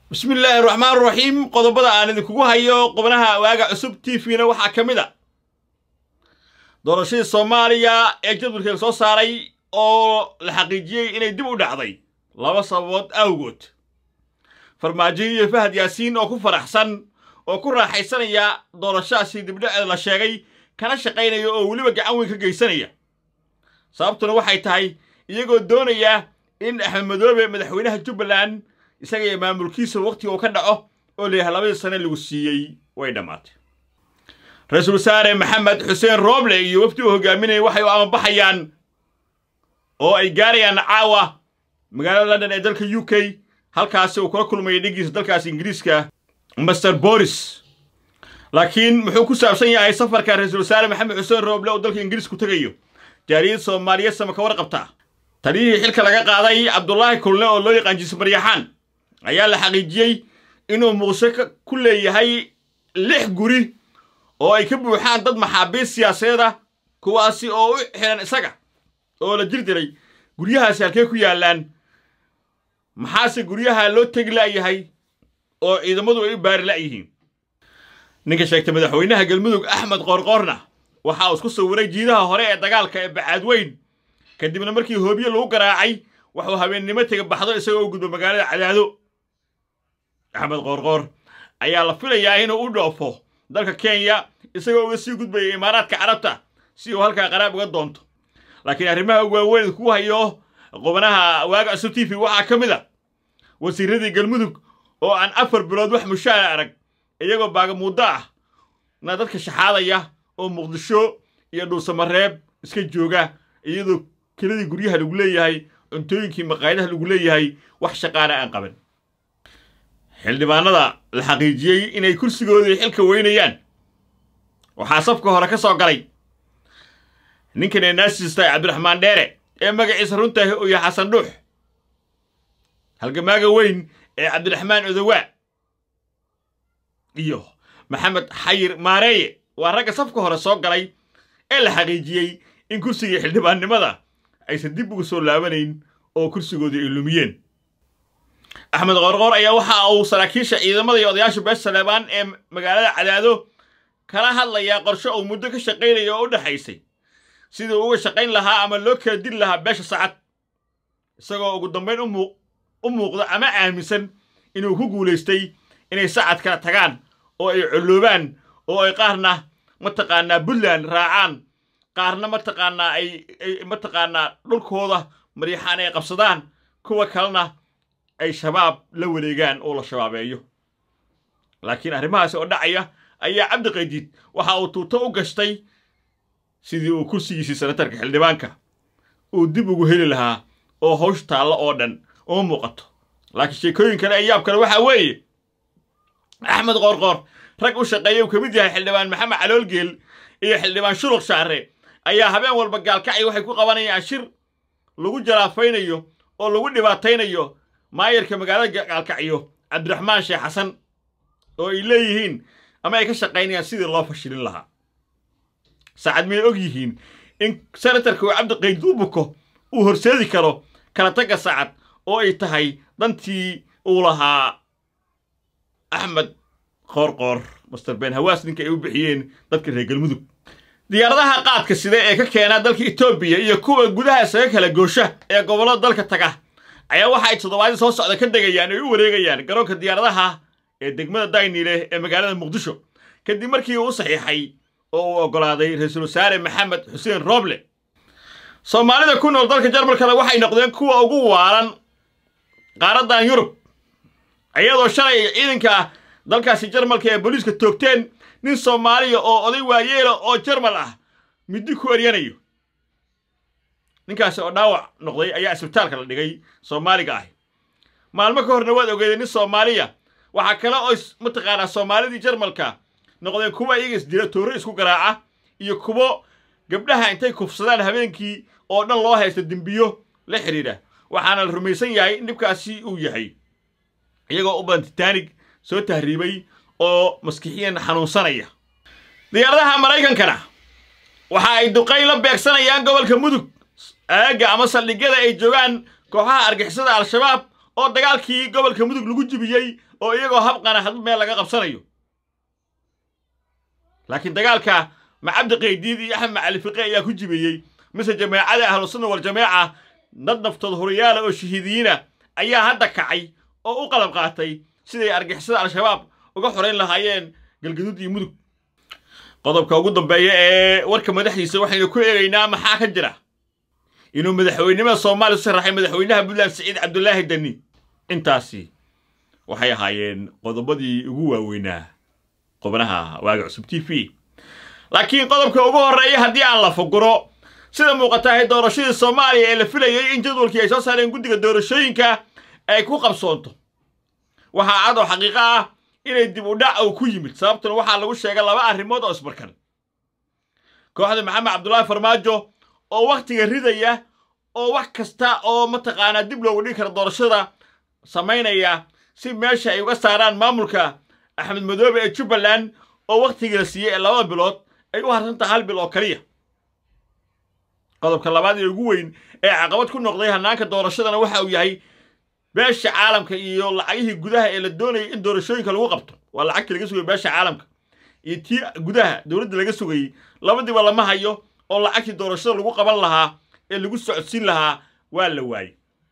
bismi illaahi raxmaan raxiim qodobada aan idinkugu hayo qubnaha waaga cusub t v-na waxaa ka mid a doorashadii soomaaliya ee jadwalkeeda soo saaray oo la xaqiijiyey inay dib u dhacday laba sababood awgood farmaajo iyo fahad yaasiin oo ku faraxsan oo ku raaxaysanaya doorashadaasi dibdhaceeda la sheegay kana shaqaynaya oo weliba gacan weyn ka geysanaya sababtuna waxay tahay iyagoo doonaya in axmed madoobe madaxweynaha jubbaland isaga iyo maamulkiisa wakhtiga uu ka dhaco oo layahay labadii sane lagu siiyey way dhammaatay ra-iisul wasaare maxamed xuseen rooble iyo wafdi uu hogaaminayay waxay u amabaxayaan oo ay gaarayaan caawa magaalada london ee dalka u k halkaasi uu kula kulmayay dhiggiisa dalkaasi ingiriiska master boris laakiin muxuu ku saabsan yahay safarka ra-iisul wasaare maxamed xuseen rooble oo dalka ingiriiska ku tegayo jaariyad soomaaliyeed sama ka warqabta taliyihii xilka laga qaaday cabdulaahi kulne oo loo yaqaan jiis maryaxaan ayaa la xaqiijiyey inuu muqdisho ku leeyahay lix guri oo ay ka buuxaan dad maxaabiist siyaasadeed ah kuwaasi oo u xihan isaga oo la jir diray guryahaasi halkee ku yaallaan maxaase guryaha loo tegi la'yahay oo ciidamadu ay u baari la'yihiin ninka sheegtay madaxweynaha galmudug axmed qoorqoorna waxa uu isku sawiray jiidaha hore ee dagaalka ee bacaadweyn kadibna markii hoobiye lagu garaacay waxuu habeennimo tega baxdo isagoo u gudbo magaalada cadaado axmed qoorqoor ayaa la filayaa inuu u dhoofo dalka kenya isagoo uga sii gudbaya imaaraadka carabta si uu halkaa qaraab uga doonto laakiin arrimaha ugu waaweyn ku hayo qubanaha waaga cusub t v waxaa ka mid a wasiiradii galmudug oo aan afar bilood wax mushaara arag iyagoo baagamuuddo ah na dadka shaxaadaya oo muqdisho iyo dhuusamareeb iska jooga iyadoo keladii guryaha lagu leeyahay cuntooyinkii maqaayadaha lagu leeyahay wax shaqaana aan qaban xildhibaanada la xaqiijiyey inay kursigoodii xilka weynayaan waxaa safka hore ka soo galay ninkan ee naasistay cabdiraxmaan dheere ee magaciisa runtahi uu yahay xasan dhuux halgamaaga weyn ee cabdiraxmaan odowaa iyo maxamed xayir maareeye waa ragga safka hore soo galay ee la xaqiijiyey in kursigii xildhibaannimada aysan dib ugu soo laabanayn oo kursigoodii ay lumiyeen axmed qoorqoor ayaa waxa uu saraakiisha ciidamada iyo odayaasha beesha saleebaan ee magaalada cadaado kala hadlayaa qorshe uu muddo ka shaqaynaya oo u dhexaysay sidii uga shaqayn lahaa ama loo kala dili lahaa beesha sacad isagoo ugu dambayn u muuqda ama aaminsan inuu ku guulaystay inay sacad kala tagaan oo ay colloobaan oo ay qaarna mataqaanaa puntland raacaan qaarna mataqaanaa ay mataqaanaa dhulkooda maryaxaan ay qabsadaan kuwa kalena ay shabaab la wareegaan oo la shabaabeeyo laakiin arrimahaasi oo dhacaya ayaa cabdi qaydiid waxa uu tuuto u gashtay sidii uu kursigiisii sanatarka xildhibaanka uu dib ugu heli lahaa oo hawsh taallo oo dhan uma muuqato laakiin sheekooyin kale ee yaab kale waxaa weeye axmed qoorqoor rag u shaqeeya uu ka mid yahay xildhibaan maxamed caloolgeel iyo xildhibaan shuruq shaare ayaa habeen walba gaalkacay waxay ku qabanayaan shir lagu jalaafaynayo oo lagu dhibaataynayo maayarka magaalada gaalkacyo cabdiraxmaan sheekh xasan oo ay leeyihiin ama ay ka shaqaynayaan sidii loo fashilin lahaa saacad miyay og yihiin in senatarka uu cabdiqayd u buko uu horseedi karo kala tagga saacad oo ay tahay dantii uu lahaa axmed qoorqoor master ben hawaas ninka ay u bixiyeen dadka reer galmudug diyaaradaha qaadka sida ee ka keena dalka etoobiya iyo kuwa gudaha isaga kala goosha ee gobollada dalka taga ayaa waxa ay toddobaadii soo socda ka degayaan ay u wareegayaan garoonka diyaaradaha ee degmada daynile ee magaalada muqdisho kadib markii uu u saxiixay oo uu oggolaaday ra-iisul wasaare maxamed xuseen rooble soomaalida ku nool dalka jarmalkana waxay noqdeen kuwa ugu waalan qaaraddan yurub iyadoo shalay ciidanka dalkaasi jarmalka ee booliiska toogteen nin soomaaliya oo oday waayeela oo jarmal ah middi ku eryanayo ninkaasi oo dhaawac noqday ayaa isbitaalka la dhigay soomaaliga ahi maalmo ka horna waad ogeedeen nin soomaaliya waxaa kale oo mataqaanaa soomaalidii jarmalka noqdeen kuwa iyaga isdila tooro isku garaaca iyo kuwo gabdhaha intay kufsadaan habeenkii oo dhan loo haysta dembiyo la xidhiidha waxaana la rumaysan yahay in dhibkaasi uu yahay iyagoo u badan titaanig soo tahriibay oo maskixiyan xanuunsanaya diyaaradaha maraykankana waxa ay duqay la beegsanayaan gobolka mudug aagga ama saldhigyada ay joogaan kooxaha argixisada al-shabaab oo dagaalkii gobolka mudug lagu jibiyey oo iyagoo habqana hadba meel laga qabsanayo laakiin dagaalka macabdi qaydiid iyo axmed macali fiqe ayaa ku jibiyey mise jameecada ahlusunna waljamaaca dad naftood horiyaala oo shahiidiyiina ayaa hadda kacay oo u qalab qaatay siday argixisada al-shabaab uga xorayn lahaayeen galgaduud iyo mudug qodobka ugu dambeeya ee warka madaxdiisa waxaynu ku eegaynaa maxaa ka jira inuu madaxweynimada soomaaliya u sharaxay madaxweynaha puntland siciid cabdulaahi dani intaasi waxay ahaayeen qodobadii ugu waaweynaa qubnaha waaga cusub t v laakiin qodobka ugu horreeya haddii aan la fuguro sida muuqatahay doorashadii soomaaliya ee la filayey in jadwalkii ay soo saareen guddiga doorashooyinka ay ku qabsoonto waxaa cad oo xaqiiqo ah inay dib u dhac uu ku yimid sababtuna waxaa lagu sheegay laba arrimood oo isbarkan kooxda maxamed cabdulaahi farmaajo oo wakhtiga ridaya oo wax kasta oo mataqaanaa dib loogu dhigi kara doorashada samaynaya si meesha ay uga saaraan maamulka axmed madoobe ee jubbaland oo wakhtigii la siiyey ee labada bilood ay u harsantaha hal bil oo keliya qodobka labaad ee ugu weyn ee caqabad ku noqday hannaanka doorashadana waxa uu yahay beesha caalamka iyo lacagihii gudaha ee la doonayay in doorashooyinka lagu qabto waa lacagtii laga sugayay beesha caalamka iyo tii gudaha dowladda laga sugayey labadiiba lama hayo oo lacagtii doorashada lagu qaban lahaa ee lagu socodsiin lahaa waa la waayey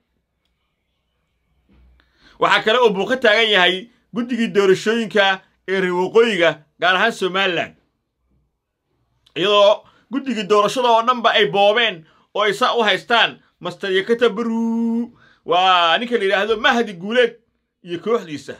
waxaa kale oo buu ka taagan yahay guddigii doorashooyinka ee reer waqooyiga gaar ahaan somalilan iyadoo guddigii doorashada oo dhanba ay boobeen oo ay saa u haystaan master yakata baruu waa ninka la yidhaahdo mahdi guuleed iyo kooxdiisa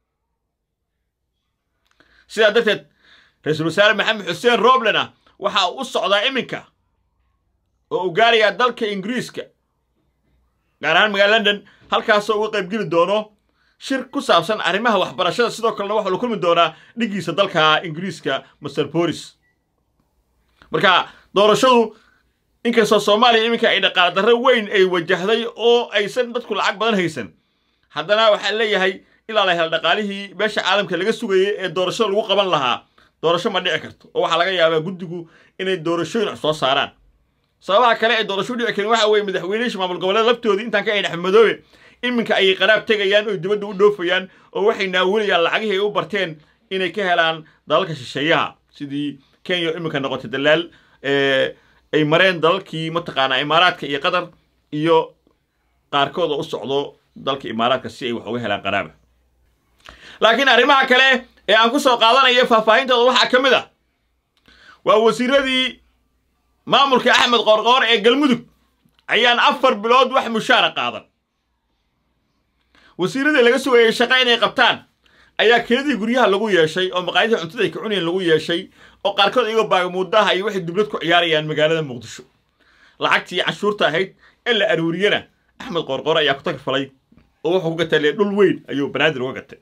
sidaa darteed ra-iisul wasaare maxamed xuseen roblena waxa uu u socdaa iminka oo uu gaarayaa dalka ingiriiska gaar ahaan magaala london halkaasoo uga qaybgeli doono shir ku saabsan arrimaha waxbarashada sidoo kalena waxaa la kulmi doonaa dhiggiisa dalka ingiriiska master boris marka doorashadu inkastoo soomaaliya iminka ay dhaqaale darro weyn ay wajahday oo aysan dadku lacag badan haysan haddana waxaa leeyahay ilaa la hela dhaqaalihii beesha caalamka laga sugayay ee doorashada lagu qaban lahaa doorasho ma dhici karto oo waxaa laga yaabaa guddigu inay doorashooyin soo saaraan sababaha kale ee doorasho dhici karin waxa weeye madaxweyneyaasha maamul goboleed laftoodii intaan ka ahayn axmed madoobe iminka ayay qaraab tegayaan oo dibadda u dhoofayaan oo waxay naawilayaan lacagihii ay u barteen inay ka helaan dalalka shisheeyaha sidii kenya oo iminka noqotay dalaal ay mareen dalalkii mataqaanaa imaaraadka iyo qatar iyo qaarkood oo u socdo dalka imaaraadka si ay wax uga helaan qaraaba laakiin arrimaha kale ee aan ku soo qaadanayo faahfaahintooda waxaa ka mid ah waa wasiiradii maamulka axmed qoorqoor ee galmudug ayaan afar bilood wax mushaara qaadan wasiiradii laga sugayay shaqo inay qabtaan ayaa keedii guryaha lagu yeeshay oo maqaayadii cuntada ay ka cunayeen lagu yeeshay oo qaarkood iyagoo baagamuudaha iyo waxay dublad ku ciyaarayaan magaalada muqdisho lacagtii canshuurta ahayd ee la aruuriyana axmed qoorqoor ayaa ku tagfalay oo wuxuu ku gatay lee dhul weyn ayuu banaadir uga gatay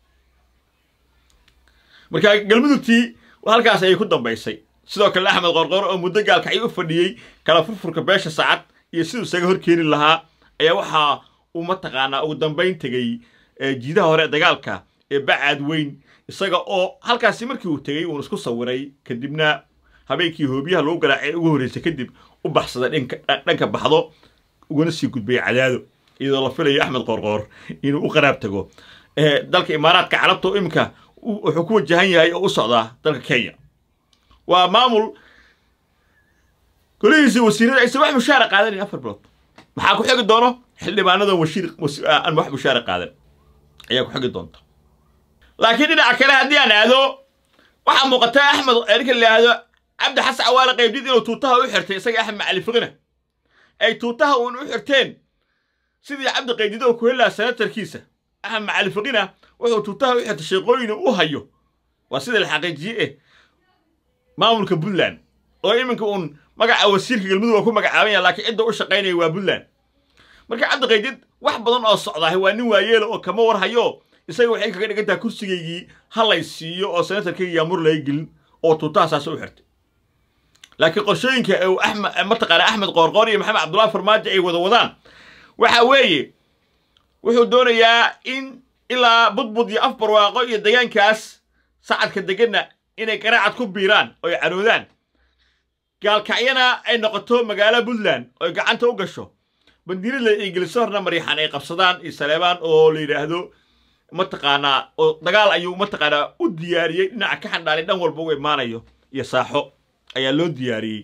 marka galmudugtii halkaas ayay ku dambaysay sidoo kale axmed qoorqoor oo muddo gaalkacay u fadhiyey kala furfurka beesha saacad iyo siduu isaga hor keeni lahaa ayaa waxaa uu mataqaanaa ugu dambayn tegey jiidaha hore dagaalka ee bacaad weyn isaga oo halkaasi markii uu tegey uun isku sawiray kadibna habeenkii hoobiyaha lagu garaacay ugu horreysay kadib u baxsaday dhanka baxdo uguna sii gudbay cadaado iyadoo la filayo axmed qoorqoor inuu u qaraab tago dalka imaaraadka carabta oo iminka wuxuu ku wajahan yahay oo u socdaa dalka kenya waa maamul golihiisii wasiirada aysan wax mushaara qaadanin afar bilood maxaa ku xigi doono xildhibaanadan washiir aan wax mushaara qaadan ayaa ku xigi doonta laakiin dhinaca kale haddii aan aado waxaa muuqata axmed ninka la yidhaahdo cabdi xasan cawaale qaybdid inuu tuutaha u xirtay isaga axmed macali fiqina ay tuutaha uun u xirteen sidii cabdi qaybdid oo ku heli lahaa senatarkiisa axmed macali fiqina wuxuu tuutaha u xirtay sheeqooyin u hayo waa sida la xaqiijiye eh maamulka puntland oo iminka uun magaca wasiirka galmudug waa ku magacaaban yaha laakiin cidda u shaqaynaya waa puntland marka cabdi qaydid wax badan oo socdaahay waa nin waayeela oo kama war hayo isaga waxay kaga dhigan tahay kursigaygii halay siiyo oo senatarkayga yaamur laga gelin oo tuutahasaas u xirtay laakiin qorshooyinka uu axmed mataqaana axmed qoorqoor iyo maxamed cabdullahi farmaajo ay wada wadaan waxa weeye wuxuu doonayaa in ilaa budbud iyo af barwaaqo iyo degaankaas sacadka deganna inay garaacad ku biiraan oy caroodaan gaalkacyana ay noqoto magaalo puntland oy gacanta u gasho bandiirada iyo gelisoorna mariixaan ay qabsadaan iyo saleebaan oo la yidhaahdo mataqaanaa oo dagaal ayuu mataqaanaa u diyaariyey dhinaca ka xandhaalay dhan walba u imaanayo iyo saaxo ayaa loo diyaariyey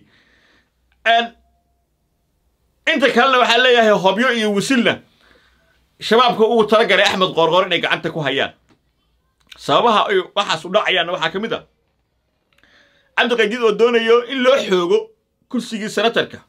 inta kalena waxaa leeyahay hobyo iyo wisilna shabaabka ugu talagalay axmed qoorqoor inay gacanta ku hayaan sababaha ay waxaas u dhacayaanna waxaa ka mid a cabdiqaydiid oo doonayo in loo xoogo kursigii senatarka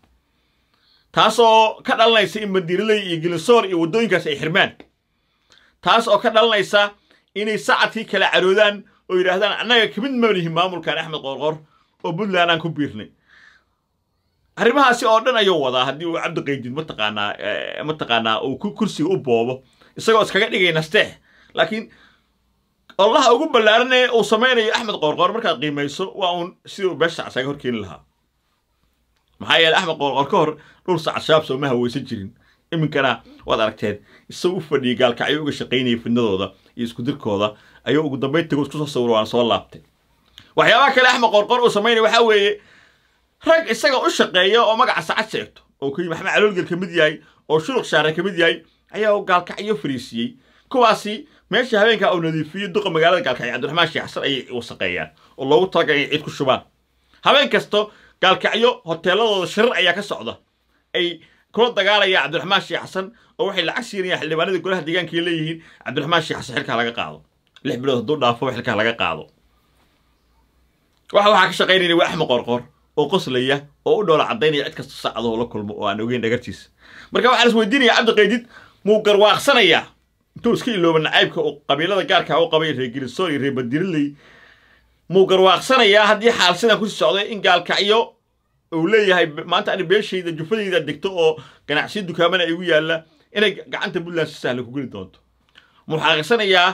taasoo ka dhalanaysa in bandiiraley iyo gilisoor iyo waddooyinkaas ay xirmaan taas oo ka dhalanaysa inay sacadkii kala caroodaan oo yidhaahdaan annaga kamid manihin maamulkan axmed qoorqoor oo puntland aan ku biirnay arrimahaasi oo dhan ayuu wadaa haddii uu cabdiqaydid mataqaanaa mataqaanaa uu kursiga u boobo isagoo iskaga dhigay nasteex laakiin allaha ugu ballaaran ee uu samaynayo axmed qoorqoor markaad qiimayso waa uun sidii uu beesha isaga hor keeni lahaa maxaa yeeley axmed qoorqoor ka hor dhul sacad shabaab sooma haweysan jirin iminkana waad aragteen isagoo u fadhiyay gaalkacyo uga shaqaynayay fidnadooda iyo iskudirkooda ayuu ugu dambayn tago isku soo sawiro waan soo laabtay waxyaabaha kale axmed qoorqoor uu samaynaya waxaa weeye rag isaga u shaqeeya oo magaca sacad sheegto oo kuyi maxamed caloolgel ka mid yahay oo shuluq shaare ka mid yahay ayaa uu gaalkacyo fariisiiyey kuwaasi meesha habeenkaa uu nadiifiyey duqa magaalada gaalkacyo cabdiraxmaan sheekh xasan ayay wasaqeeyaan oo loogu talagalay inay ciid ku shubaan habeen kasto gaalkacyo hoteeladooda shirar ayaa ka socda ay kula dagaalayaan cabdiraxmaan sheekh xasan oo waxay lacag siinayaan xildhibaanada golaha deegaanka leeyihiin cabdiraxmaan sheekh xasan xilkaa laga qaado lix bilood hadduu dhaafo xilkaa laga qaado waxa waxaa ka shaqaynaya waa axmed qoorqoor oo qoslaya oo u dhoola caddaynaya cid kasta saacadoo la kulmo oo aan ogeyn dhagartiisa marka waxaan is weydiinaya cabdiqaydid muu garwaaqsanayaa intuu iska ilooba nacaybka uu qabiilada gaarka u qabay reer gilisoor iyo reer bandiriley muu garwaaqsanayaa haddii xaal sidan kusii socday in gaalkacyo uu leeyahay maanta ani beeshayda jufadayda degto oo ganacsiyo dukaamana igu yaalla inay gacanta puntland si sahla ku geli doonto muu xaqiiqsanayaa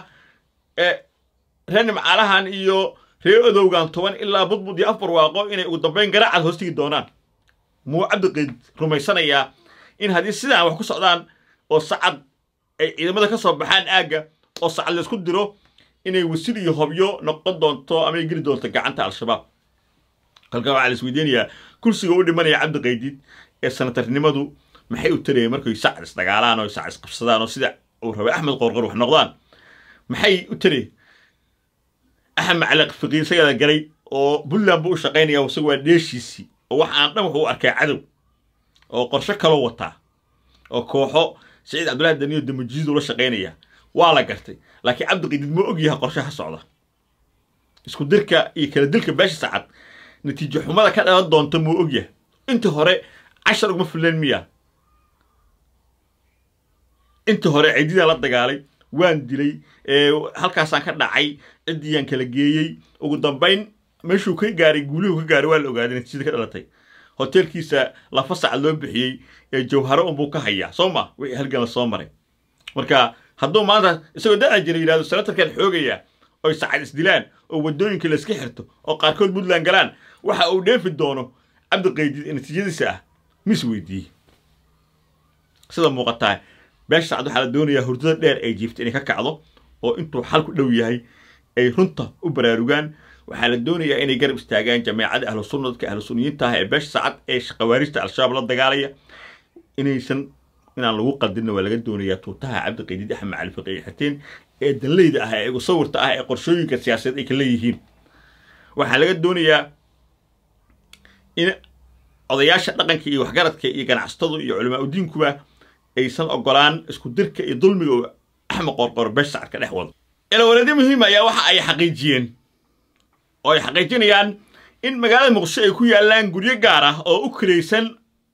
reer nimcaalahan iyo reer odowgan toban ilaa budbud iyo afar waaqo inay ugu dambayn garaacad hoostigi doonaan muu cabdiqayd rumaysanayaa in haddii sidaan wax ku socdaan oo sacad ay ciidamada ka soo baxaan aagga oo sacad laysku diro inay wasil iyo hobyo noqon doonto ama ay geli doonto gacanta al-shabaab halkaa waxaa la isweydiinayaa kursiga u dhimanaya cabdiqaydid ee sanatarnimadu maxay u tarayeen markay sacad isdagaalaan oo sacad isqabsadaan oo sida uu rabay axmed qoorqor wax noqdaan maxay u tareen axmed macaliq fiqiir isagada galay oo puntland buu u shaqaynaya isaga waa dheeshiisii oo wax aan dhan wuxuu u arkay cadow oo qorsho kaloo wataa oo kooxo saciid cabdullahi daniyo damajiid ula shaqaynaya waa la gartay laakiin cabdiqaydid ma og yahay qorshaha socda isku dirka iyo kala dilka beesha sacad natiijo xumada ka dhalan doonta muu og yahay intii hore cashar ugma fuleen miya intii hore ciididaan la dagaalay waan dilay halkaasaan ka dhacay ciddiyaan kala geeyey ugu dambayn meeshuu ka gaaray guulihuu ka gaaray waa la ogaaday natiijada ka dhalatay hoteelkiisa lafa sacad loo bixiyey ee jawharo unbuu ka hayaa soo ma wixii halgan la soo maray marka hadduu maanta isagoo da-a jira yidhahdo senatarkan xoogaya oy sacad isdilaan oo waddooyinka la iska xirto oo qaarkood puntland galaan waxa uu dheefi doono cabdiqaydid natiijadiisa ah mis weydiiyey sida muuqataa beesha sacad waxaa la doonayaa hurdada dheer ay jiifta inay ka kacdo oo intuu xal ku dhow yahay ay runta u baraarugaan waxaa la doonayaa inay garab istaagaan jameecada ahlu sunna dadka ahlu sunniyiinta ah ee beesha sacad ee khawaarijta al-shabaab la dagaalaya inaysan inaan lagu qaldinna waa laga doonayaa tuutaha cabdiqaydid axmed cali fiqi xateen ee danleyda ah ee igu sawirta ah ee qorshooyinka siyaasadeed ay ka leeyihiin waxaa laga doonayaa in odayaasha dhaqanka iyo waxgaradka iyo ganacsatadu iyo culamaa udiinkuba aysan ogolaan isku dirka iyo dulmiga oo axmed qoorqoor beesha sacad ka dhex wado ilawareedyo muhiim ayaa waxa ay xaqiijiyeen oo ay xaqiijinayaan in magaalada muqdisho ay ku yaallaan guryo gaar ah oo u kiraysan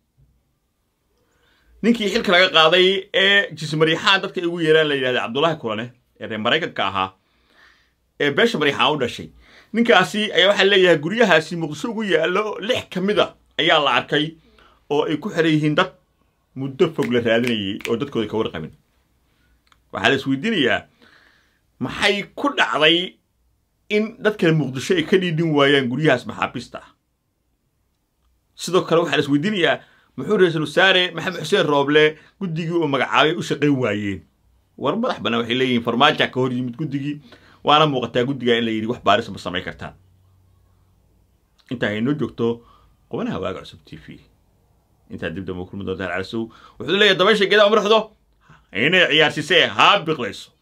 ninkii xilka laga qaaday ee jismariixaan dadka ugu yeeraan la yidhahda cabdullaahi kulane ee reer maraykanka ahaa ee beesha mariixaan u dhashay ninkaasi ayaa waxaa leeyahay guryahaasi muqdisho ugu yaallo lix ka mid a ayaa la arkay oo ay ku xiran yihiin dad muddo fog la raadinayay oo dadkooda ka warqabin waxaa la isweydiinayaa maxay ku dhacday in dadkan muqdisho ay ka dhiidhin waayaan guryahaas maxaabiista ah sidoo kale waxaa la isweydiinayaa muxuu ra-iisul wasaare maxamed xuseen rooble guddigii uu magacaabay u shaqayn waayeen war madax bannaan waxay leeyihiin farmaaja ka hor yimid guddigii waana muuqataa guddigaa in la yidhi wax baaris ma samayn kartaan intaa ay noo joogto qubanaha waaga cusub t v intaad dib dambe kulmi doontaan calasow wuxuu leeyahay dabaysha geedaa umruxdo inay ciyaarsisee haa biqlayso